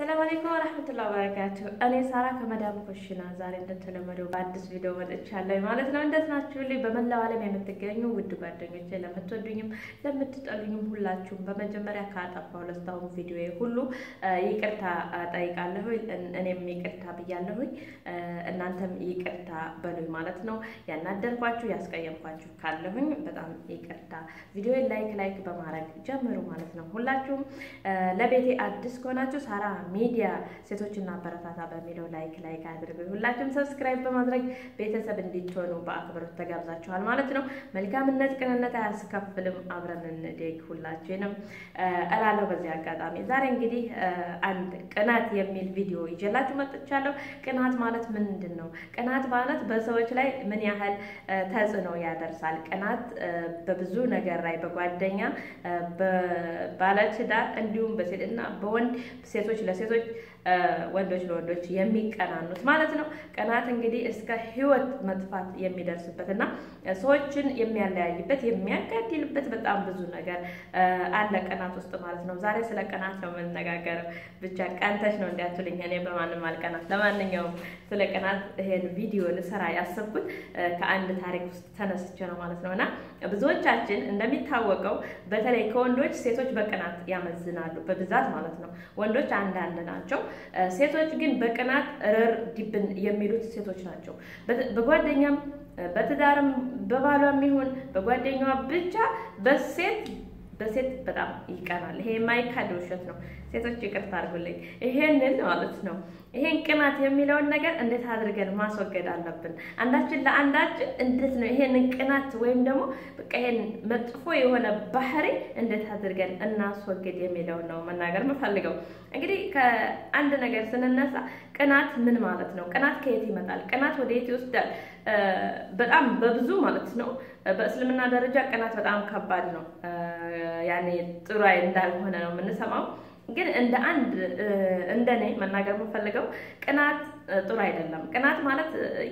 አሰላሙ አለይኩም ወረህመቱላሂ ወበረካቱ። እኔ ሳራ ከመዳም ኩሽና ዛሬ እንደተለመደው በአዲስ ቪዲዮ መጥቻለሁ ማለት ነው። እንዴት ናችሁልኝ? በመላው ዓለም የምትገኙ ውድ ጓደኞቼ፣ ለምትወዱኝም ለምትጠሉኝም ሁላችሁም በመጀመሪያ ካጠፋሁ ለስታሁን ቪዲዮ ሁሉ ይቅርታ ጠይቃለሁ። እኔም ይቅርታ ብያለሁኝ፣ እናንተም ይቅርታ በሉኝ ማለት ነው። ያናደርኳችሁ ያስቀየምኳችሁ ካለሁኝ በጣም ይቅርታ። ቪዲዮ ላይክ ላይክ በማድረግ ጀምሩ ማለት ነው። ሁላችሁም ለቤቴ አዲስ ከሆናችሁ ሳራ ሚዲያ ሴቶችና አበረታታ በሚለው ላይክ ላይክ አድርጉ። ሁላችሁም ሰብስክራይብ በማድረግ ቤተሰብ እንዲትሆኑ በአክብሮት ተጋብዛችኋል ማለት ነው። መልካምነት ቅንነት አያስከፍልም። አብረን እንደግ ሁላችንም እላለሁ። በዚህ አጋጣሚ ዛሬ እንግዲህ አንድ ቅናት የሚል ቪዲዮ ይዤላችሁ መጥቻለሁ። ቅናት ማለት ምንድን ነው? ቅናት ማለት በሰዎች ላይ ምን ያህል ተጽዕኖ ያደርሳል? ቅናት በብዙ ነገር ላይ በጓደኛ በባለትዳር እንዲሁም በሴትና በወንድ ሴቶች ለሴቶች ወንዶች ለወንዶች የሚቀናኑት ማለት ነው። ቅናት እንግዲህ እስከ ሕይወት መጥፋት የሚደርስበት እና ሰዎችን የሚያለያይበት የሚያጋድልበት በጣም ብዙ ነገር አለ ቅናት ውስጥ ማለት ነው። ዛሬ ስለ ቅናት ነው የምንነጋገረው። ብቻ ቀንተሽ ነው እንዲያትልኝ፣ እኔ በማንም አልቀናት። ለማንኛውም ስለ ቅናት ይሄን ቪዲዮ ልሰራ ያሰብኩት ከአንድ ታሪክ ውስጥ ተነስቼ ነው ማለት ነው እና ብዙዎቻችን እንደሚታወቀው በተለይ ከወንዶች ሴቶች በቅናት ያመዝናሉ በብዛት ማለት ነው። ወንዶች አንዳንድ ናቸው። ሴቶች ግን በቅናት ረር ዲብን የሚሉት ሴቶች ናቸው። በጓደኛም በትዳርም በባሏም ይሁን በጓደኛዋ ብቻ በሴት በሴት በጣም ይቀናል። ይሄ የማይካድ ውሸት ነው። ሴቶች ይቅርታ አድርጉልኝ። ይሄንን ማለት ነው ይሄን ቅናት የሚለውን ነገር እንዴት አድርገን ማስወገድ አለብን? አንዳችን ለአንዳችን እንዴት ነው ይሄንን ቅናት ወይም ደግሞ በቃ ይሄን መጥፎ የሆነ ባህሪ እንዴት አድርገን እናስወግድ የሚለውን ነው መናገር የምፈልገው። እንግዲህ ከአንድ ነገር ስንነሳ ቅናት ምን ማለት ነው? ቅናት ከየት ይመጣል? ቅናት ወደ የት ይወስዳል? በጣም በብዙ ማለት ነው። በእስልምና ደረጃ ቅናት በጣም ከባድ ነው። ያኔ ጥሩ እንዳልሆነ ነው የምንሰማው ግን እንደ አንድ እንደ እኔ መናገር የምፈልገው ቅናት ጥሩ አይደለም። ቅናት ማለት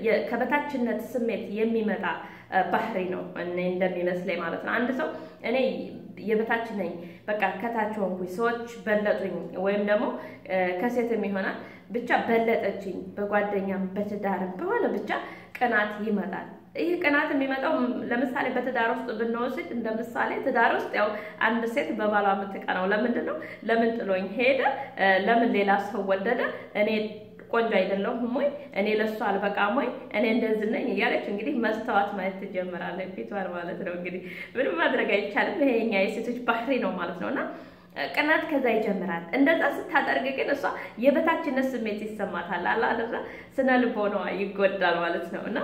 ከበታችነት ስሜት የሚመጣ ባህሪ ነው እኔ እንደሚመስለኝ ማለት ነው። አንድ ሰው እኔ የበታች ነኝ በቃ ከታች ሆንኩኝ፣ ሰዎች በለጡኝ፣ ወይም ደግሞ ከሴትም ይሆናል ብቻ በለጠችኝ፣ በጓደኛም በትዳርም በሆነ ብቻ ቅናት ይመጣል። ይህ ቅናት የሚመጣው ለምሳሌ በትዳር ውስጥ ብንወስድ እንደ ምሳሌ ትዳር ውስጥ ያው አንድ ሴት በባሏ የምትቀናው ለምንድን ነው? ለምን ጥሎኝ ሄደ? ለምን ሌላ ሰው ወደደ? እኔ ቆንጆ አይደለሁም ወይ? እኔ ለሱ አልበቃም ወይ? እኔ እንደዚህ ነኝ እያለች እንግዲህ መስተዋት ማየት ትጀምራለች፣ ፊቷን ማለት ነው። እንግዲህ ምንም ማድረግ አይቻልም። ይሄ የኛ የሴቶች ባህሪ ነው ማለት ነው እና ቅናት ከዛ ይጀምራል። እንደዛ ስታደርግ ግን እሷ የበታችነት ስሜት ይሰማታል። አላደራ ስነ ልቦናዋ ይጎዳል ማለት ነው እና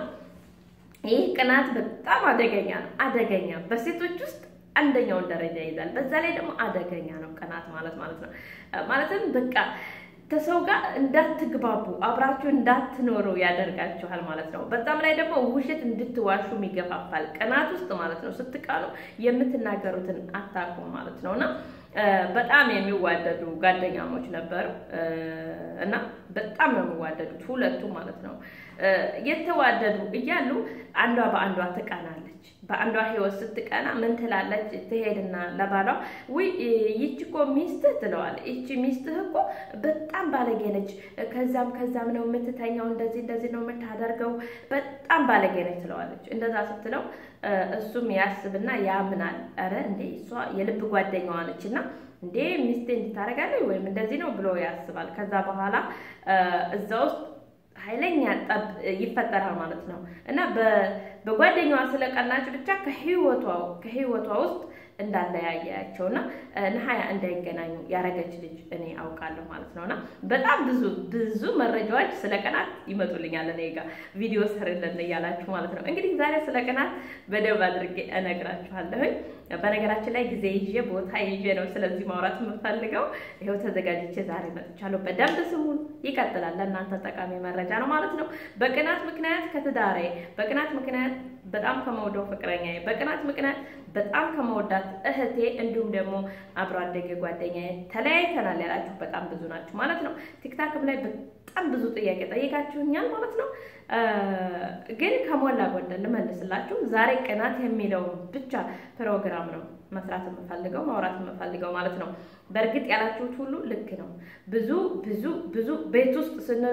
ይህ ቅናት በጣም አደገኛ ነው። አደገኛ በሴቶች ውስጥ አንደኛውን ደረጃ ይይዛል። በዛ ላይ ደግሞ አደገኛ ነው ቅናት ማለት ማለት ነው። ማለትም በቃ ከሰው ጋር እንዳትግባቡ አብራችሁ እንዳትኖሩ ያደርጋችኋል ማለት ነው። በዛም ላይ ደግሞ ውሸት እንድትዋሹም ይገፋፋል። ቅናት ውስጥ ማለት ነው። ስትቃሉ የምትናገሩትን አታውቁም ማለት ነው እና በጣም የሚዋደዱ ጓደኛሞች ነበሩ እና በጣም ነው የሚዋደዱት ሁለቱ ማለት ነው። የተዋደዱ እያሉ አንዷ በአንዷ ትቀናለች። በአንዷ ሕይወት ስትቀና ምን ትላለች? ትሄድና ለባሏ ውይ ይቺ እኮ ሚስትህ ትለዋለች። ይቺ ሚስትህ እኮ በጣም ባለጌ ነች፣ ከዛም ከዛም ነው የምትተኛው፣ እንደዚህ እንደዚህ ነው የምታደርገው፣ በጣም ባለጌ ነች ትለዋለች። እንደዛ ስትለው እሱም ያስብና ያምናል። ኧረ እንዴ እሷ የልብ ጓደኛዋ ነች እና እንዴ ሚስቴ እንድታደርጋለች ወይም እንደዚህ ነው ብሎ ያስባል። ከዛ በኋላ እዛ ውስጥ ኃይለኛ ጠብ ይፈጠራል ማለት ነው እና በጓደኛዋ ስለቀናች ብቻ ከህይወቷ ከህይወቷ ውስጥ እንዳለያያቸውና ነሀያ እንዳይገናኙ ያረገች ልጅ እኔ አውቃለሁ ማለት ነውና በጣም ብዙ ብዙ መረጃዎች ስለ ቅናት ይመጡልኛል እኔ ጋር ቪዲዮ ስርልን እያላችሁ ማለት ነው። እንግዲህ ዛሬ ስለ ቅናት በደንብ አድርጌ እነግራችኋለሁኝ። በነገራችን ላይ ጊዜ ይዤ ቦታ ይዤ ነው ስለዚህ ማውራት የምፈልገው። ይኸው ተዘጋጅቼ ዛሬ መጥቻለሁ። በደንብ ስሙን። ይቀጥላል። ለእናንተ ጠቃሚ መረጃ ነው ማለት ነው። በቅናት ምክንያት ከትዳሬ፣ በቅናት ምክንያት በጣም ከመውደው ፍቅረኛዬ፣ በቅናት ምክንያት በጣም ከመወዳት እህቴ እንዲሁም ደግሞ አብሮ አደጌ ጓደኛዬ ተለያይተናል ያላችሁ በጣም ብዙ ናችሁ ማለት ነው። ቲክታክም ላይ በጣም ብዙ ጥያቄ ጠይቃችሁኛል ማለት ነው። ግን ከሞላ ጎደል ልመልስላችሁ። ዛሬ ቅናት የሚለውን ብቻ ፕሮግራም ነው መስራት የምፈልገው ማውራት የምፈልገው ማለት ነው። በእርግጥ ያላችሁት ሁሉ ልክ ነው። ብዙ ብዙ ብዙ ቤት ውስጥ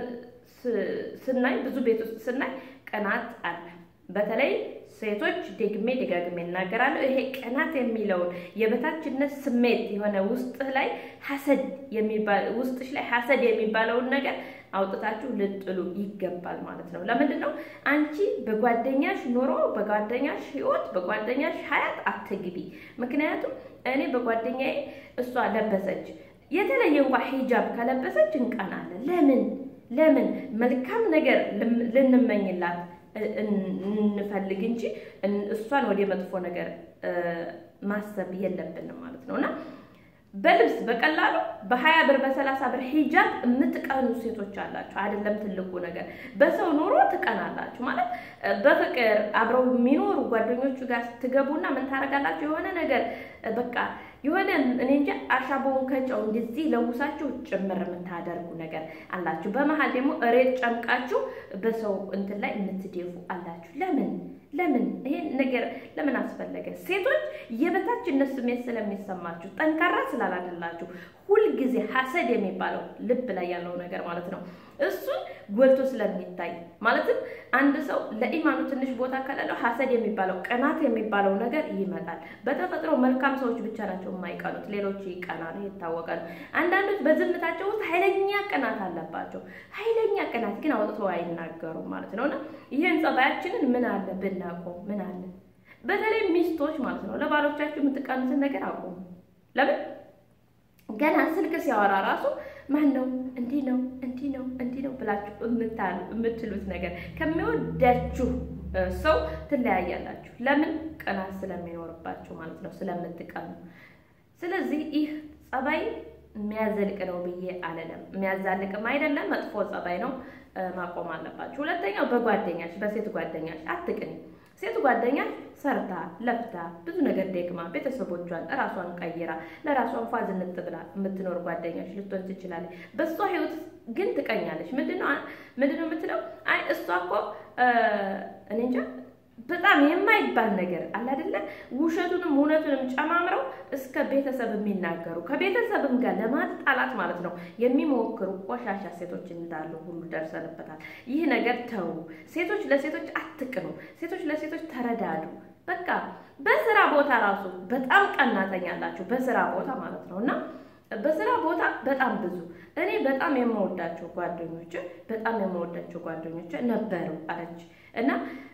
ስናይ ብዙ ቤት ውስጥ ስናይ ቅናት አለ። በተለይ ሴቶች ደግሜ ደጋግሜ እናገራለሁ። ይሄ ቅናት የሚለውን የበታችነት ስሜት የሆነ ውስጥህ ላይ ሐሰድ የሚባል ውስጥሽ ላይ ሐሰድ የሚባለውን ነገር አውጥታችሁ ልጥሉ ይገባል ማለት ነው። ለምንድን ነው አንቺ በጓደኛሽ ኑሮ፣ በጓደኛሽ ህይወት፣ በጓደኛሽ ሀያት አትግቢ። ምክንያቱም እኔ በጓደኛዬ እሷ ለበሰች የተለየ እንኳ ሂጃብ ከለበሰች እንቀናለን። ለምን ለምን መልካም ነገር ልንመኝላት እንፈልግ እንጂ እሷን ወደ መጥፎ ነገር ማሰብ የለብንም ማለት ነው እና በልብስ በቀላሉ በሀያ ብር በሰላሳ ብር ሂጃብ የምትቀኑ ሴቶች አላችሁ። አይደለም ትልቁ ነገር በሰው ኑሮ ትቀናላችሁ ማለት በፍቅር አብረው የሚኖሩ ጓደኞቹ ጋር ስትገቡና ምን ታደርጋላችሁ? የሆነ ነገር በቃ የሆነ እኔ እንጃ አሻቦውን ከጨው እንደዚህ ለውሳችሁ ጭምር የምታደርጉ ነገር አላችሁ። በመሀል ደግሞ እሬት ጨምቃችሁ በሰው እንትን ላይ የምትደፉ አላችሁ። ለምን ለምን ይሄን ነገር ለምን አስፈለገ? ሴቶች የበታችነት ስሜት ስለሚሰማችሁ ጠንካራ ስላላደላችሁ ሁልጊዜ ሐሰድ የሚባለው ልብ ላይ ያለው ነገር ማለት ነው እሱን ጎልቶ ስለሚታይ ማለትም አንድ ሰው ለኢማኑ ትንሽ ቦታ ከሌለው ሐሰድ የሚባለው ቅናት የሚባለው ነገር ይመጣል። በተፈጥሮ መልካም ሰዎች ብቻ ናቸው የማይቀኑት፣ ሌሎች ይቀናሉ፣ የታወቀ ነው። አንዳንዶች በዝምታቸው ውስጥ ኃይለኛ ቅናት አለባቸው። ኃይለኛ ቅናት ግን አውጥተው አይናገሩም ማለት ነው እና ይህን ጸባያችንን ምን አለ ብናቆም፣ ምን አለ በተለይ ሚስቶች ማለት ነው ለባሎቻችሁ የምትቀኑትን ነገር አቆሙ። ለምን ገና ስልክ ሲያወራ ራሱ ማን ነው እንዲህ ነው እንዲህ ነው እንዲህ ነው ብላችሁ የምትሉት ነገር ከሚወዳችሁ ሰው ትለያያላችሁ። ለምን? ቅናት ስለሚኖርባችሁ ማለት ነው፣ ስለምትቀኑ። ስለዚህ ይህ ጸባይ የሚያዘልቅ ነው ብዬ አልልም። የሚያዛልቅም አይደለም፣ መጥፎ ጸባይ ነው፣ ማቆም አለባችሁ። ሁለተኛው በጓደኛሽ በሴት ጓደኛሽ አትቅኒ። ሴት ጓደኛ ሰርታ ለፍታ ብዙ ነገር ደግማ ቤተሰቦቿን እራሷን ቀይራ ለራሷ እንኳ ዝንጥ ብላ የምትኖር ጓደኛሽ ልትሆን ትችላለች። በእሷ ህይወት ግን ትቀኛለች። ምንድነው ምንድነው የምትለው? አይ እሷ እኮ እኔ እንጃ በጣም የማይባል ነገር አለ አይደለ? ውሸቱንም እውነቱንም ጨማምረው እስከ ቤተሰብ የሚናገሩ ከቤተሰብም ጋር ለማጣላት ማለት ነው የሚሞክሩ ቆሻሻ ሴቶች እንዳሉ ሁሉ ደርሰንበታል። ይህ ነገር ተው። ሴቶች ለሴቶች አትቅኑ። ሴቶች ለሴቶች ተረዳዱ። በቃ በስራ ቦታ ራሱ በጣም ቀናተኛ አላችሁ፣ በስራ ቦታ ማለት ነው እና በስራ ቦታ በጣም ብዙ እኔ በጣም የምወዳቸው ጓደኞች በጣም የምወዳቸው ጓደኞች ነበሩ አለች እና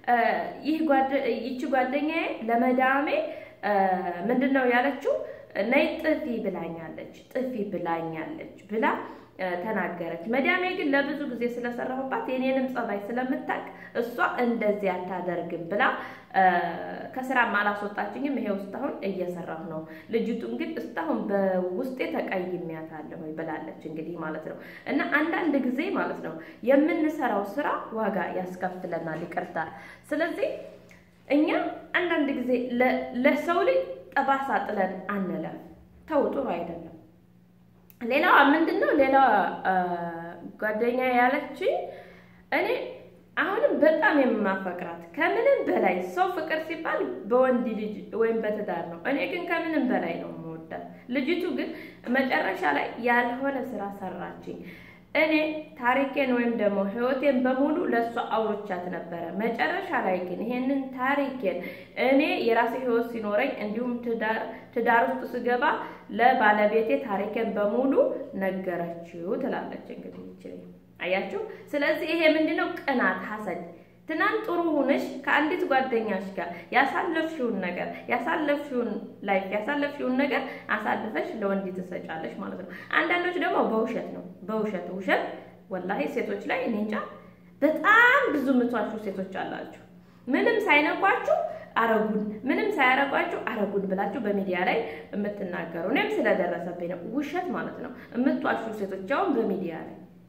ይቺ ጓደኛዬ ለመዳሜ ምንድን ነው ያለችው? ነይ ጥፊ ብላኛለች፣ ጥፊ ብላኛለች ብላ ተናገረች። መዳሜ ግን ለብዙ ጊዜ ስለሰራሁባት የኔንም ጸባይ ስለምታውቅ እሷ እንደዚህ አታደርግም ብላ ከስራም አላስወጣችኝም። ይሄ ውስጥ አሁን እየሰራሁ ነው። ልጅቱን ግን እስካሁን በውስጤ ተቀይሜያታለሁ ብላለች። እንግዲህ ማለት ነው እና አንዳንድ ጊዜ ማለት ነው የምንሰራው ስራ ዋጋ ያስከፍለናል። ይቅርታ። ስለዚህ እኛ አንዳንድ ጊዜ ለሰው ልጅ ጠባሳ ጥለን አንለፍ። ተው፣ ጥሩ አይደለም። ሌላዋ ምንድን ነው? ሌላዋ ጓደኛ ያለችኝ እኔ አሁንም በጣም የማፈቅራት ከምንም በላይ ሰው ፍቅር ሲባል በወንድ ልጅ ወይም በትዳር ነው። እኔ ግን ከምንም በላይ ነው የምወዳት። ልጅቱ ግን መጨረሻ ላይ ያልሆነ ስራ ሰራችኝ። እኔ ታሪኬን ወይም ደግሞ ህይወቴን በሙሉ ለእሷ አውሮቻት ነበረ። መጨረሻ ላይ ግን ይሄንን ታሪኬን እኔ የራሴ ህይወት ሲኖረኝ እንዲሁም ትዳር ውስጥ ስገባ ለባለቤቴ ታሪኬን በሙሉ ነገረችው ትላለች። እንግዲህ ይችላል አያችሁ። ስለዚህ ይሄ ምንድነው? ቅናት፣ ሐሰድ። ትናንት ጥሩ ሆነሽ ከአንዲት ጓደኛሽ ጋር ያሳለፍሽውን ነገር ያሳለፍሽውን ላይፍ ያሳለፍሽውን ነገር አሳልፈሽ ለወንድ ትሰጫለሽ ማለት ነው። አንዳንዶች ደግሞ በውሸት ነው በውሸት ውሸት። ወላሂ ሴቶች ላይ እኔ እንጃ በጣም ብዙ ምቷችሁ ሴቶች አላችሁ። ምንም ሳይነኳችሁ አረጉን ምንም ሳያረጓችሁ አረጉን ብላችሁ በሚዲያ ላይ የምትናገሩ እኔም ስለደረሰብኝ ነው። ውሸት ማለት ነው። የምትዋሹ ሴቶች አሁን በሚዲያ ላይ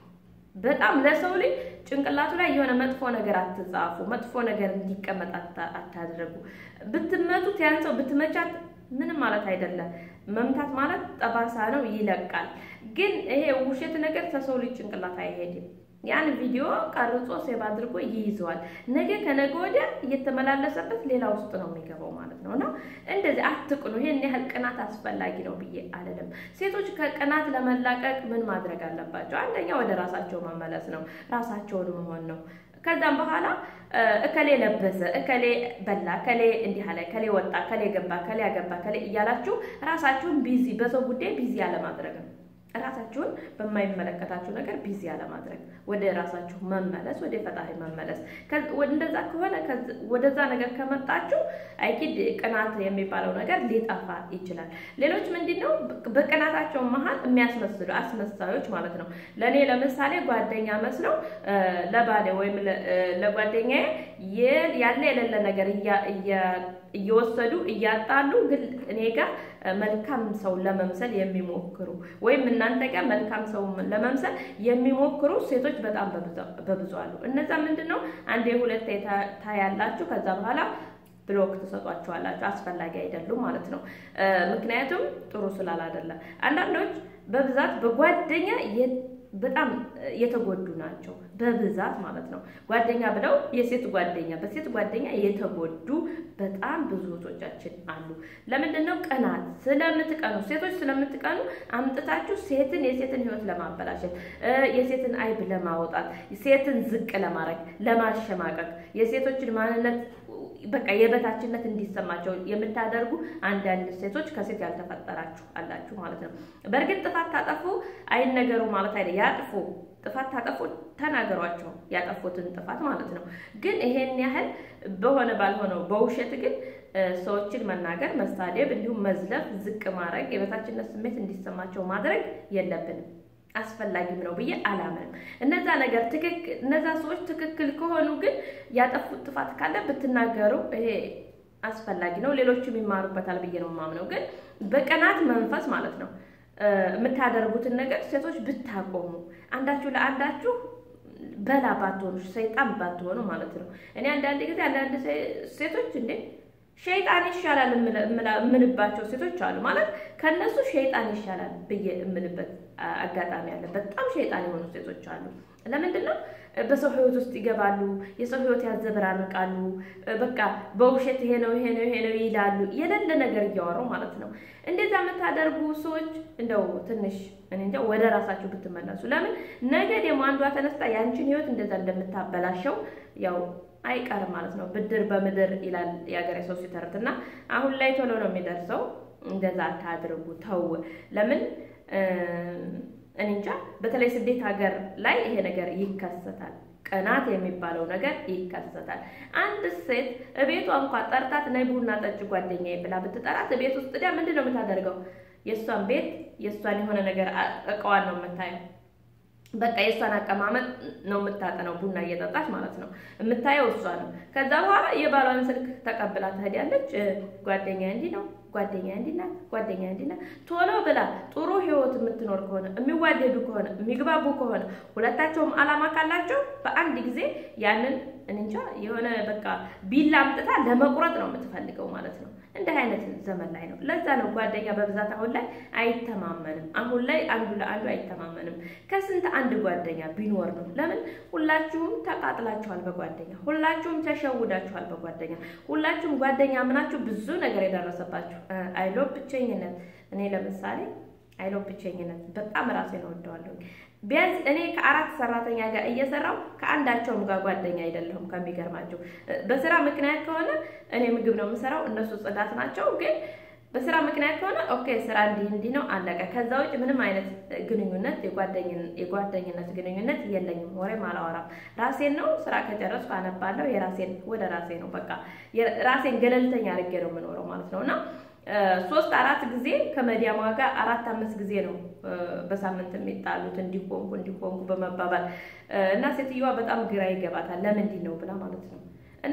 በጣም ለሰው ልጅ ጭንቅላቱ ላይ የሆነ መጥፎ ነገር አትጻፉ፣ መጥፎ ነገር እንዲቀመጥ አታድርጉ። ብትመቱት ያን ሰው ብትመቻት ምንም ማለት አይደለም። መምታት ማለት ጠባሳ ነው፣ ይለቃል። ግን ይሄ ውሸት ነገር ከሰው ልጅ ጭንቅላት አይሄድም። ያን ቪዲዮ ቀርጾ ሴቭ አድርጎ ይይዘዋል። ነገ ከነገ ወዲያ እየተመላለሰበት ሌላ ውስጥ ነው የሚገባው ማለት ነው። እና እንደዚህ አትቅኑ። ይህን ያህል ቅናት አስፈላጊ ነው ብዬ አልልም። ሴቶች ከቅናት ለመላቀቅ ምን ማድረግ አለባቸው? አንደኛ ወደ ራሳቸው መመለስ ነው፣ ራሳቸውን መሆን ነው። ከዛም በኋላ እከሌ ለበሰ፣ እከሌ በላ፣ እከሌ እንዲህ አለ፣ እከሌ ወጣ፣ እከሌ ገባ፣ እከሌ ያገባ፣ እከሌ እያላችሁ ራሳችሁን ቢዚ በሰው ጉዳይ ቢዚ አለማድረግ ነው። ራሳችሁን በማይመለከታችሁ ነገር ቢዚ አለማድረግ፣ ወደ ራሳችሁ መመለስ፣ ወደ ፈጣሪ መመለስ። እንደዛ ከሆነ ወደዛ ነገር ከመጣችሁ አይኪድ ቅናት የሚባለው ነገር ሊጠፋ ይችላል። ሌሎች ምንድን ነው በቅናታቸው መሀል የሚያስመስሉ አስመሳዮች ማለት ነው። ለእኔ ለምሳሌ ጓደኛ መስለው ለባሌ ወይም ለጓደኛዬ ያለ የሌለ ነገር እየወሰዱ እያጣሉ ግን እኔ ጋር መልካም ሰው ለመምሰል የሚሞክሩ ወይም እናንተ ጋር መልካም ሰው ለመምሰል የሚሞክሩ ሴቶች በጣም በብዙ አሉ። እነዛ ምንድን ነው አንዴ ሁለቴ ታያላችሁ፣ ከዛ በኋላ ብሎክ ትሰጧቸዋላችሁ። አስፈላጊ አይደሉም ማለት ነው። ምክንያቱም ጥሩ ስላላደለ አንዳንዶች በብዛት በጓደኛ በጣም የተጎዱ ናቸው። በብዛት ማለት ነው። ጓደኛ ብለው የሴት ጓደኛ በሴት ጓደኛ የተጎዱ በጣም ብዙ እህቶቻችን አሉ። ለምንድን ነው? ቅናት ስለምትቀኑ፣ ሴቶች ስለምትቀኑ አምጥታችሁ ሴትን የሴትን ሕይወት ለማበላሸት የሴትን አይብ ለማውጣት ሴትን ዝቅ ለማድረግ ለማሸማቀቅ የሴቶችን ማንነት በቃ የበታችነት እንዲሰማቸው የምታደርጉ አንዳንድ ሴቶች ከሴት ያልተፈጠራችሁ አላችሁ ማለት ነው። በእርግጥ ጥፋት ታጠፉ አይነገሩ ማለት አይደል። ያጥፉ፣ ጥፋት ታጠፉ፣ ተናገሯቸው ያጠፉትን ጥፋት ማለት ነው። ግን ይሄን ያህል በሆነ ባልሆነው በውሸት ግን ሰዎችን መናገር፣ መሳደብ፣ እንዲሁም መዝለፍ፣ ዝቅ ማድረግ፣ የበታችነት ስሜት እንዲሰማቸው ማድረግ የለብንም አስፈላጊም ነው ብዬ አላምንም። እነዛ ነገር ትክክል እነዛ ሰዎች ትክክል ከሆኑ ግን ያጠፉት ጥፋት ካለ ብትናገሩ ይሄ አስፈላጊ ነው፣ ሌሎችም ይማሩበታል ብዬ ነው የማምነው። ግን በቅናት መንፈስ ማለት ነው የምታደርጉትን ነገር ሴቶች ብታቆሙ፣ አንዳችሁ ለአንዳችሁ በላ ባትሆኑ፣ ሰይጣን ባትሆኑ ማለት ነው። እኔ አንዳንድ ጊዜ አንዳንድ ሴቶች እንዴ ሸይጣን ይሻላል የምልባቸው ሴቶች አሉ። ማለት ከነሱ ሸይጣን ይሻላል ብዬ የምልበት አጋጣሚ አለ። በጣም ሸይጣን የሆኑ ሴቶች አሉ። ለምንድን ነው? በሰው ሕይወት ውስጥ ይገባሉ። የሰው ሕይወት ያዘበራርቃሉ። በቃ በውሸት ይሄ ነው ይሄ ነው ይሄ ነው ይላሉ። የሌለ ነገር እያወሩ ማለት ነው። እንደዛ የምታደርጉ ሰዎች እንደው ትንሽ እኔ እንጃ ወደ ራሳችሁ ብትመለሱ። ለምን ነገ ደግሞ አንዷ ተነስታ ያንቺን ሕይወት እንደዛ እንደምታበላሸው ያው አይቀርም ማለት ነው። ብድር በምድር ይላል የሀገሬ ሰው ሲተርት እና አሁን ላይ ቶሎ ነው የሚደርሰው። እንደዛ አታድርጉ፣ ተው። ለምን እኔ እንጃ። በተለይ ስደት ሀገር ላይ ይሄ ነገር ይከሰታል። ቅናት የሚባለው ነገር ይከሰታል። አንድ ሴት እቤቷ እንኳን ጠርታት ነይ ቡና ጠጭ ጓደኛዬ ብላ ብትጠራት ቤት ውስጥ ዳ ምንድን ነው የምታደርገው? የእሷን ቤት የእሷን የሆነ ነገር እቃዋን ነው የምታየው በቃ የእሷን አቀማመጥ ነው የምታጠነው። ቡና እየጠጣች ማለት ነው የምታየው እሷ ነው። ከዛ በኋላ የባሏን ስልክ ተቀብላ ትሄዳለች። ጓደኛ እንዲህ ነው፣ ጓደኛ እንዲህ ናት፣ ጓደኛ እንዲህ ናት። ቶሎ ብላ ጥሩ ህይወት የምትኖር ከሆነ የሚዋደዱ ከሆነ የሚግባቡ ከሆነ ሁለታቸውም አላማ ካላቸው በአንድ ጊዜ ያንን እንጃ የሆነ በቃ ቢላ አምጥታ ለመቁረጥ ነው የምትፈልገው ማለት ነው። እንዲህ አይነት ዘመን ላይ ነው። ለዛ ነው ጓደኛ በብዛት አሁን ላይ አይተማመንም። አሁን ላይ አንዱ ለአንዱ አይተማመንም። ከስንት አንድ ጓደኛ ቢኖር ነው። ለምን ሁላችሁም ተቃጥላችኋል በጓደኛ ሁላችሁም ተሸውዳችኋል በጓደኛ ሁላችሁም ጓደኛ ምናችሁ ብዙ ነገር የደረሰባችሁ አይሎ ብቸኝነት። እኔ ለምሳሌ አይሎ ብቸኝነት በጣም ራሴን እወደዋለሁ። ቢያንስ እኔ ከአራት ሰራተኛ ጋር እየሰራው ከአንዳቸውም ጋር ጓደኛ አይደለሁም። ከሚገርማቸው በስራ ምክንያት ከሆነ እኔ ምግብ ነው የምሰራው፣ እነሱ ጽዳት ናቸው። ግን በስራ ምክንያት ከሆነ ኦኬ ስራ እንዲህ እንዲህ ነው አለቀ። ከዛ ውጭ ምንም አይነት ግንኙነት የጓደኝነት ግንኙነት የለኝም። ወሬም አላወራም። ራሴን ነው ስራ ከጨረስኩ አነባለሁ። የራሴን ወደ ራሴ ነው በቃ ራሴን ገለልተኛ አድርጌ ነው የምኖረው ማለት ነው እና ሶስት አራት ጊዜ ከመዲያሟ ጋር አራት አምስት ጊዜ ነው በሳምንት የሚጣሉት እንዲቆንኩ እንዲቆንኩ በመባባል እና ሴትዮዋ በጣም ግራ ይገባታል። ለምንድን ነው ብላ ማለት ነው እና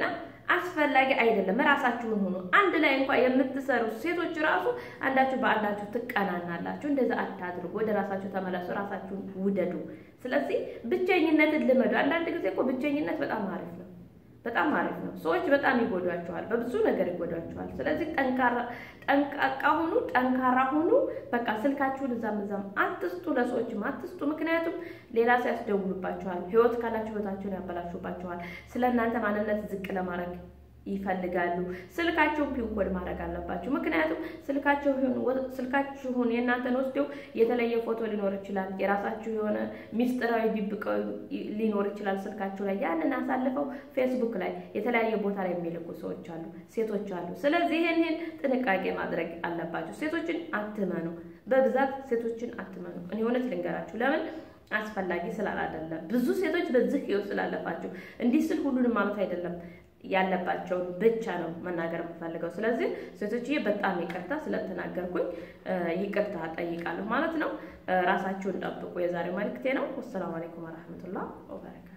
አስፈላጊ አይደለም። ራሳችሁን ሁኑ። አንድ ላይ እንኳን የምትሰሩ ሴቶች ራሱ አንዳችሁ በአንዳችሁ ትቀናናላችሁ። እንደዛ አታድርጉ። ወደ ራሳችሁ ተመለሱ። ራሳችሁን ውደዱ። ስለዚህ ብቸኝነትን ልመዱ። አንዳንድ ጊዜ እኮ ብቸኝነት በጣም አሪፍ ነው። በጣም አሪፍ ነው። ሰዎች በጣም ይጎዷቸዋል፣ በብዙ ነገር ይጎዷቸዋል። ስለዚህ ጠንካራ ጠንቃቃ ሁኑ፣ ጠንካራ ሁኑ። በቃ ስልካችሁን እዛም እዛም አትስጡ፣ ለሰዎችም አትስጡ። ምክንያቱም ሌላ ሰው ያስደውሉባቸዋል። ህይወት ካላችሁ ህይወታችሁን ያበላሹባቸዋል። ስለ እናንተ ማንነት ዝቅ ለማድረግ ይፈልጋሉ። ስልካቸውን ፒን ኮድ ማድረግ አለባችሁ። ምክንያቱም ስልካችሁን ስልካችሁን የእናንተን ወስደው የተለየ ፎቶ ሊኖር ይችላል። የራሳችሁ የሆነ ሚስጥራዊ ቢብቀው ሊኖር ይችላል ስልካችሁ ላይ። ያንን አሳልፈው ፌስቡክ ላይ የተለያየ ቦታ ላይ የሚልኩ ሰዎች አሉ፣ ሴቶች አሉ። ስለዚህ ይህንን ጥንቃቄ ማድረግ አለባችሁ። ሴቶችን አትመኑ፣ በብዛት ሴቶችን አትመኑ። እኔ እውነት ልንገራችሁ ለምን አስፈላጊ ስላላደለ ብዙ ሴቶች በዚህ ህይወት ስላለባችሁ እንዲህ ስል ሁሉንም ማለት አይደለም ያለባቸውን ብቻ ነው መናገር የምፈልገው። ስለዚህ ሴቶችዬ በጣም ይቅርታ ስለተናገርኩኝ ይቅርታ ጠይቃለሁ ማለት ነው። ራሳችሁን ጠብቁ። የዛሬው መልእክቴ ነው። ወሰላሙ አለይኩም ወረህመቱላህ ወበረካቱ